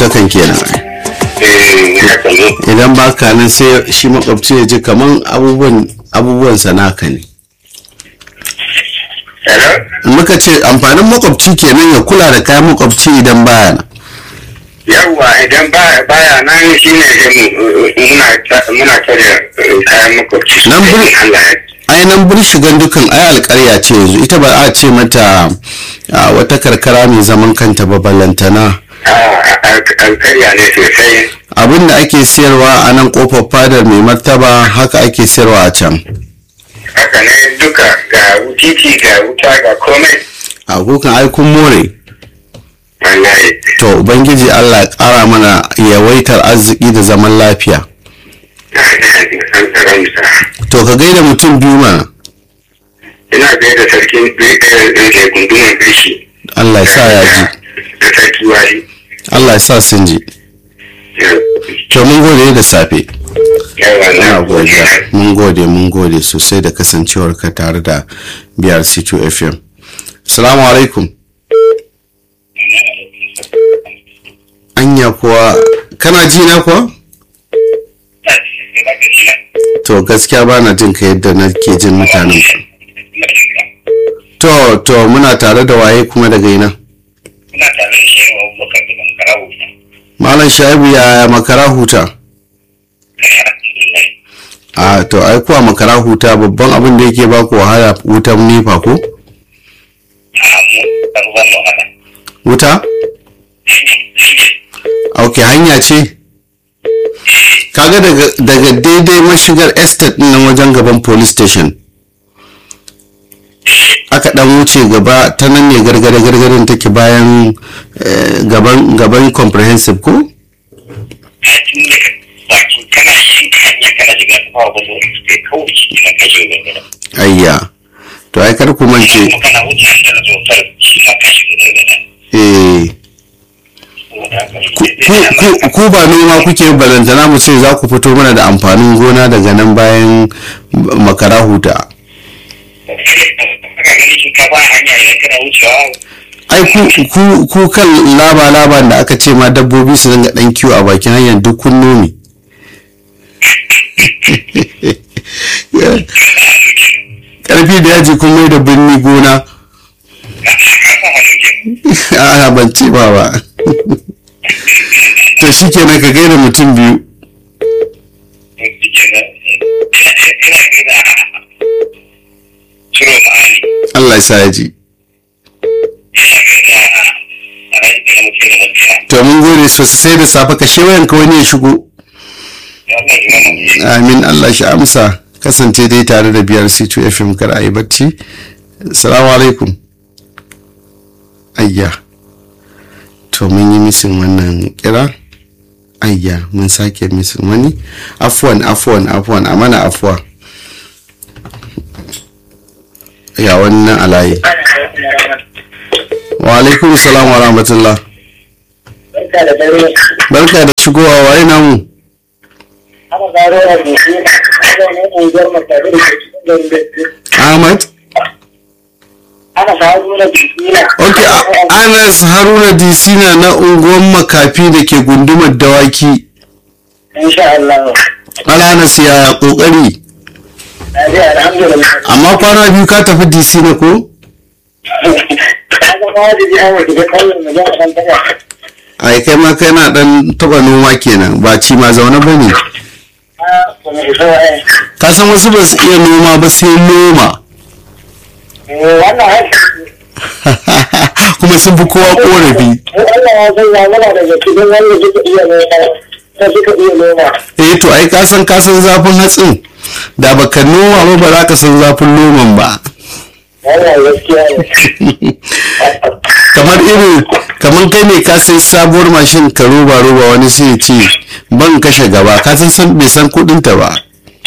hakan kenan eh haka ne idan baka nan sai shi makwabci ya ji kaman abubuwan abubuwan sanaka ne hello muka ce amfanin makwabci kenan ya kula da kayan makwabci idan baya nan yawwa idan ba baya nan shine sai mu muna ta- muna tare eh, kayan makwabci Nan buri- Allah ya ainihin birshigan dukan ai alkarya ce yanzu ita ba a ce mata a, wata karkara mai zaman kanta ba ballantana alkarya ne sosai abin da ake siyarwa a nan kofar fadar mai martaba haka ake siyarwa a can haka ne duka ga titi ga wuta ga komai a kukan aikun more wallahi to ubangiji allah ya kara mana yawaitar arziki da zaman lafiya an tsaron sa to ka gaida mutum biyu mana ina gaida sarkin da gunduman bishi allah ya sa ya ji da sarki wari allah ya sa sun ji to mun gode da safe yawa Ina na godiya godiya mun gode mun gode sosai da kasancewar ka tare da BRC2 FM. Salamu alaikum. Anya kuwa kana ji na kuwa? To gaskiya ba na jin ka yadda nake jin mutanen ku. To to muna tare da waye kuma daga ina. ina tare da shi wa abubakar da bankarawo Malam Shaibu ya makara huta. A to ai kuwa makara huta babban abin da yake baku wahala wutan nefa ko? Wuta? ok hanya ce kaga daga, daga daidai mashigar estate din nan wajen gaban police station aka dan wuce gaba ta nan ne gargada gargarin take bayan eh, gaban gaban comprehensive ko ayya to ai kar ku mance eh ku, ku, ku ba noma kuke balantana mu ce za ku fito mana da amfanin gona daga nan bayan makara huta ai ku, ku, ku kan laba laban da aka ce ma dabbobi su dinga dan kiwo a bakin hanyar duk kun nomi karfi da yaji kun mai da birni gona a ban ce ba ba to shi kenan ka gaida mutum biyu Allah ya sa ya ji to mun gode sosai da safe ka shewayan ka wani ya shigo amin Allah shi amsa kasance dai tare da biyar C2 FM kar a yi bacci salamu alaikum ayya to mun yi misin wannan kira ayya mun sake misin wani afuwan afuwan afuwan a mana afuwa ya wannan alayi wa alaikum salam wa rahmatullah barka da shigowa waye namu ahmad ok a- anas haruna disina na unguwar makafi da ke gundumar dawaki alanas ya kokari amma kwana biyu ka tafi disina ko ai kai ma kai na dan taba noma kenan ba ci ma zaune ba ne ka san wasu ba su iya noma ba sai noma kuma sun fi kowa korafi eh to ai ka san ka san zafin hatsin da baka noma ba ba za ka san zafin noman ba kamar irin kamar kai ne ka sai sabuwar mashin ka roba roba wani sai ya ce ban kashe gaba ka san san bai san kudin ta ba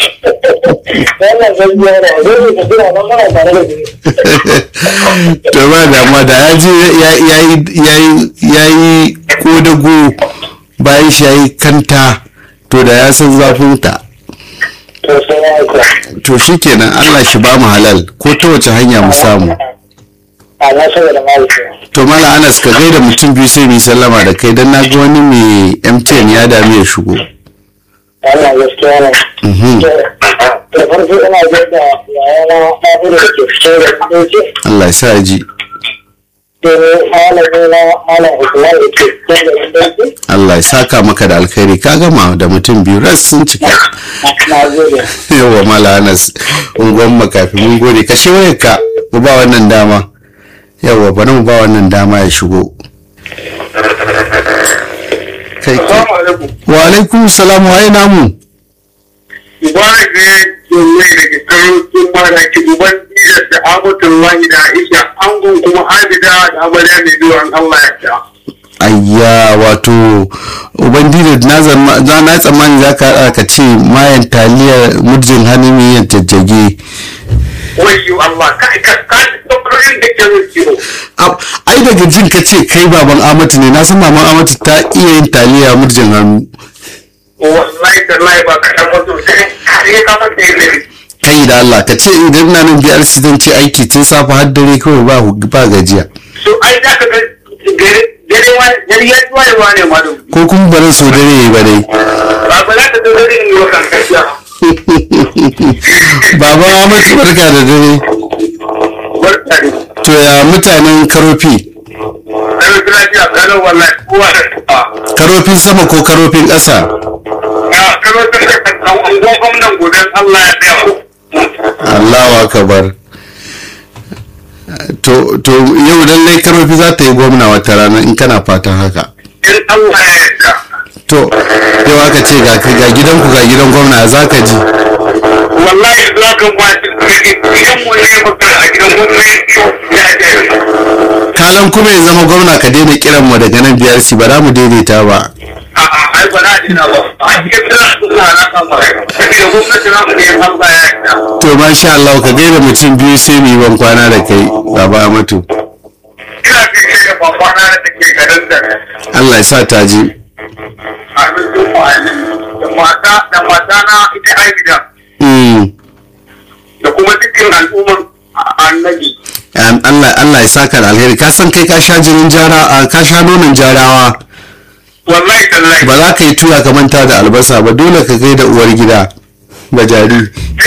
to ba damuwa da ya je ya yi kodago bayan shi ya yi kanta to da ya san zafin ta to shi kenan allah shi ba mu halal ko ta wace hanya mu samu a na saboda mahaifiya to mala anas ka gaida mutum biyu sai mu yi sallama da kai dan na ga wani mai mtn ya dami ya shigo wannan gaskiya ne Mhm. da farko ina gaida yayana ɗaɗu da ke cikin da ɗauke Allah ya sa ji sai malami na malam Usman da ke cikin da ɗauke Allah ya saka maka da alkhairi ka gama da mutum biyu ras sun cika na gode yawa mala anas unguwan makafi mun gode ka wayar ka mu ba wannan dama yawa bari mu ba wannan dama ya shigo kai kai alaikum. wa alaikum salam wa namu Mubarak ne domin da ke karo sun mara ki duban Idris da Abdullahi da Aisha angon kuma Abida da Amarya mai zuwa Allah ya ta. ayya wato ubangiji na zama- za na tsammani za ka haɗa ka ce mayan taliyar murjin hannu mai yin jajjage Wayyo Allah ka ka ka tabbatar da ke rubuce. Ab- ai daga jin ka ce kai baban amatu ne na san maman amatu ta iya yin taliya murjin hannu Wallahi tallahi ba ka tabbatar sai kare ka mata yin kai da Allah ka ce idan na nan biyar su zan ce aiki tun safe har dare kawai ba ba gajiya So ai za ka ga gare gare wa gare ya zuwa yawa ne ma don. ko kuma ba zan so dare yayi ba dai Ba ba za ka zo gare in yi wa kan kashiya. baban amatu barka da dare Barka ne. to ya mutanen karofi Kano lafiya kano wallahi kowa da ta. karofin sama ko karofin ƙasa Ya kano ta ka kan ungon gwamnan gobe Allah ya tsaya ku. Allahu akbar to to yau lallai karofi za ta yi gwamna wata rana in kana fatan haka In Allah ya yarda. to yau aka ce ga ga gidanku ga gidan gwamna za ka ji Wallahi za ka ba shi gidan mu ne maka a gidan gwamnati ya ce. kalan kuma ya zama gwamna ka daina kiran mu daga nan biyar si ba za mu daidaita ba A'a ai ba na dina ba. A cikin tana suna na kama. Saboda gwamnati na mu ne Allah ya yarda. to masha Allah ka gaida mutum biyu sai mu yi ban kwana da kai baba Amatu Ina fice da babana da take garin da. Allah ya sa ta ji Amin sun fa'ali. Da mata da mata na ita ai gidan. Mm. Da kuma dukkan al'umman annabi. Am- Allah Allah ya saka da alheri ka san kai ka sha jinin jara a ka sha nonon jarawa Wallahi tallahi. ba za ka yi tuya ka manta da albasa ba dole ka gaida uwar gida ba jari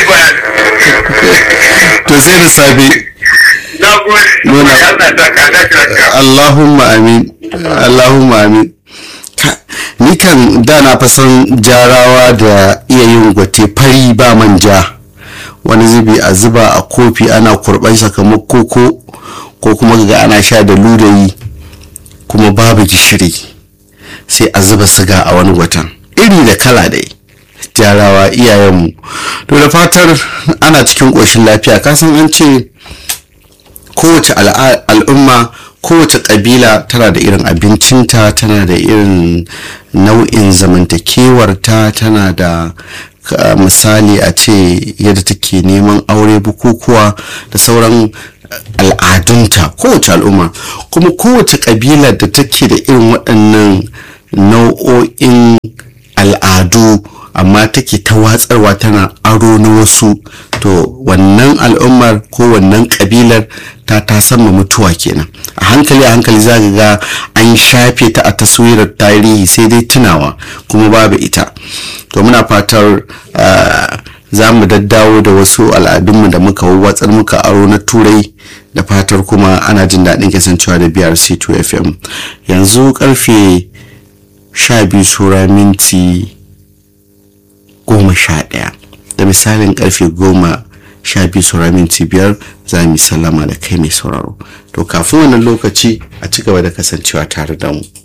to sai da safe Na gode. Nuna. Allah ta ka ta ka. Allahumma amin Allahumma amin Ka- ni kan da na fa san jarawa da iya yin gwate fari ba manja wani zubi a zuba a kofi ana kurban kamar koko ko kuma ga ana sha da ludayi kuma babu gishiri sai a zuba siga a wani gwatan iri da kala dai jarawa iyayenmu to da fatar ana cikin ƙoshin lafiya kasan an ce kowace al'a- al'umma kowace ƙabila tana da irin abincinta tana da irin nau'in zamantakewarta tana da ka- misali a ce yadda take neman aure bukukuwa da sauran al'adunta kowace al'umma kuma kowace ƙabila da take da irin waɗannan nau'o'in al'adu amma take ta watsarwa tana aro na wasu to wannan al'ummar ko wannan kabilar ta ta sama mutuwa kenan a hankali a hankali za ka ga an shafe ta a taswirar tarihi sai dai tunawa kuma babu ita to muna fatar ah, za mu daddawo da wasu al'adunmu da muka watsar muka aro na turai da fatar kuma ana jin daɗin kasancewa da brc2 fm yanzu karfe sha biyu sura minti goma sha ɗaya da misalin karfe goma sha biyu saura minti biyar za mu yi sallama da kai mai sauraro to kafin wannan lokaci a ci gaba da kasancewa tare da mu